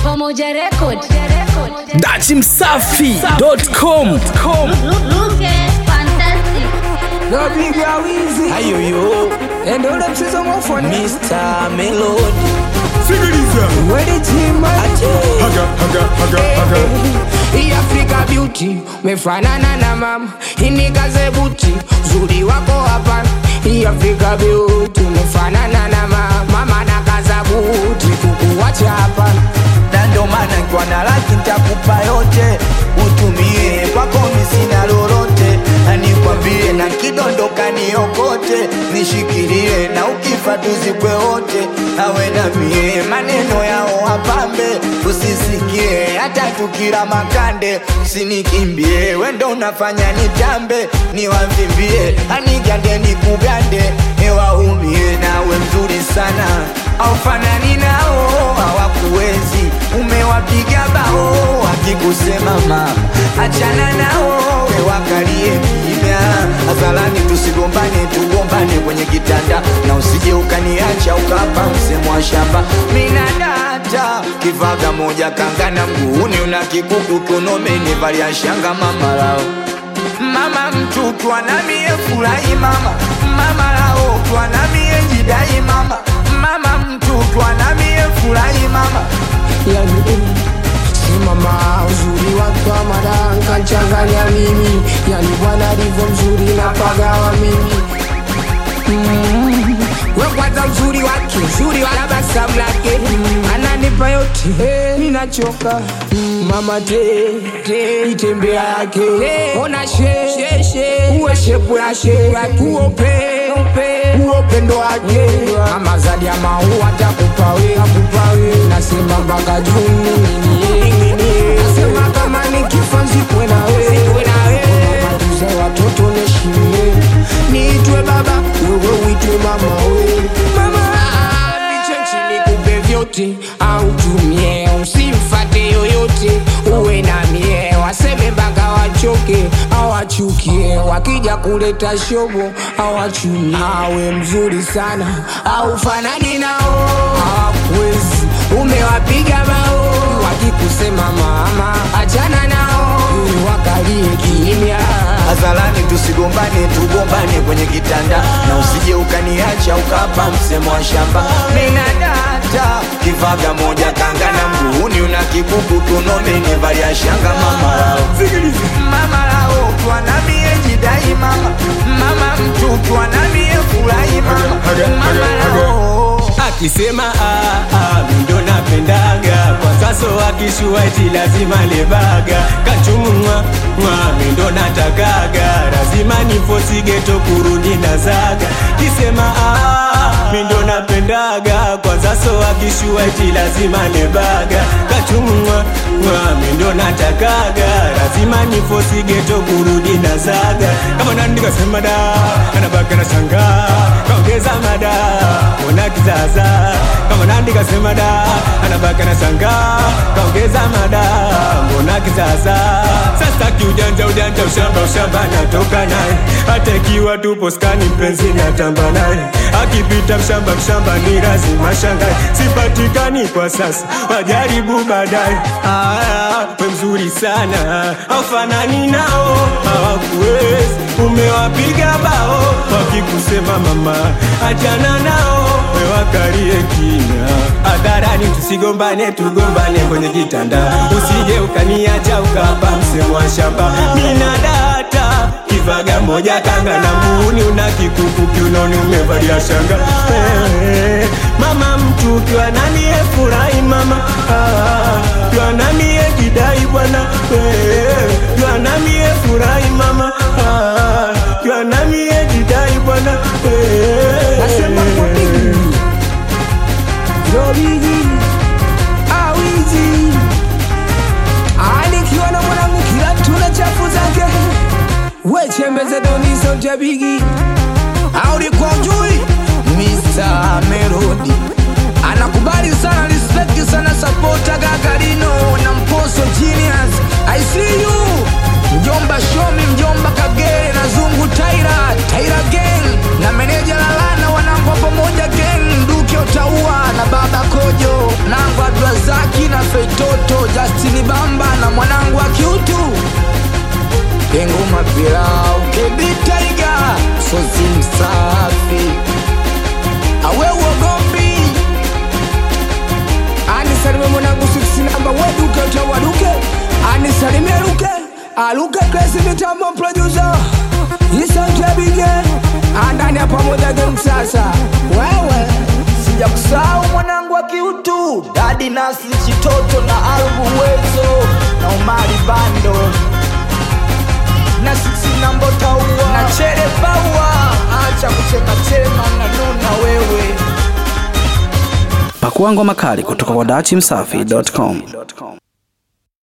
Pamoja Record. dachimsafi.com Look at fantastic. Napiga wizi ayoyo ende ule mchezo mwafoni Mr. Melody Sikiliza wedi chima Ate haga haga haga haga hii Afrika beauty mefanana na mama inikaze buti zuri wako hapana hii Afrika beauty mefanana na mama mama na kaza buti kukuwacha hapana na ndo maana nkiwa na laki ntakupa yote utumie kwako misina lolote na nikwambie na kidondoka niokote nishikilie na ukifa tuzikwe wote awe na mie maneno yao wapambe usisikie hata tukila makande usinikimbie wendo unafanya nitambe niwavimbie anigande nikugande ewaumie nawe mzuri sana aufanani nao hawakuwezi umewapiga bao wakikusema mama achana nao wewakalie kimya hadharani tusigombane tugombane kwenye kitanda na usije ukaniacha ukapa msemo wa shamba minadata kivaga moja kangana mguuni una kikuku kiunomeni valia shanga mama lao mama mtu twanamie furahi mama mama lao twanamie jidai mama mama mtu twanamie furahi mama yani eh, si mama uzuri wake wa madanka nchanganya mimi yani bwana alivyo mzuri na pagawa mimi mm. we kwanza mzuri wake uzuri wa tabasamu lake mm. ananipa yote hey, ninachoka mm. mama te, te itembea yake ona she, she, she. uwe shepu ya she uope uopendo wake mama zadi ya maua takupa we akupa we nasema mpaka juu nasema kama nikifa nzikwe na we matuze watoto neshimie niitwe baba wewe uitwe mama we niche chini kupe vyote au tumie usimfate yoyote uwe na mie waseme mpaka wachoke awachukie wakija kuleta shobo awachumie awe mzuri sana au fanani nao hawakuwezi umewapiga bao wakikusema mama achana nao wakalie kimya hadharani tusigombane tugombane kwenye kitanda na usije ukaniacha ukapa msemo wa shamba minadata kivaga moja kanga na mguuni una kikuku tunomeni valia shanga mama lao mama lao twanamie jidai mama mama mtu twanamie furahi mama mama lao akisema ah, ah, mindo napendaga kwa sasa akishua eti lazima lebaga kachumwa mwa mindo natakaga lazima nifosigeto kurudi na zaga kisema ah, mindo napendaga kwa sasa akishua eti lazima lebaga kachumwa mwa mindo natakaga lazima nifosigeto kurudi na zaga kama nani kasema da anabaka na shanga kaongeza mada ona kizaza kama nandi kasema da anabaka na shanga kaongeza mada mbona kizaza sasa kiujanja ujanja ushamba ushamba natoka naye hata ikiwa tupo skani mpenzi natamba naye akipita mshamba mshamba ni lazima shangae sipatikani kwa sasa wajaribu baadaye Ah, we mzuri sana aufanani nao hawakuwezi umewapiga bao wakikusema mama achana nao wewakalie kina hadharani tusigombane tugombane kwenye kitanda usije ukaniacha ukapa msemo wa shamba mina data kivaga moja kanga na muuni una kikuku kiunoni umevalia shanga Eh, mama mtu ukiwa nani furahi mama Ah, ukiwa nani jidai bwana Eh, ukiwa nami furahi mama Ah, ukiwa nami jidai bwana Eh, nasema kwa bigi ndo bigi awizi alikiwa na mwanangu kila tuna chafu zake wechembeze doni sauti ya bigi aulikuwa ujui Mr. Melody anakubali sana respect sana sapota gagarino na mposo genius i see you mjomba shomi mjomba kagere na zungu taira taira gang na meneja lalana wanangwa pamoja gang duke utaua na baba kojo nangwa abdrazaki na feito aluke kresi mitambo producer isantebige andani ya pamoja game sasa wewe sija kusahau mwanangu wa kiutu dadi nasi chitoto na albu wezo na umari bando na sisi nambotaua na chere baua acha kuchematema na nuna wewe Pakua ngoma kali kutoka kwa dachimsafi.com.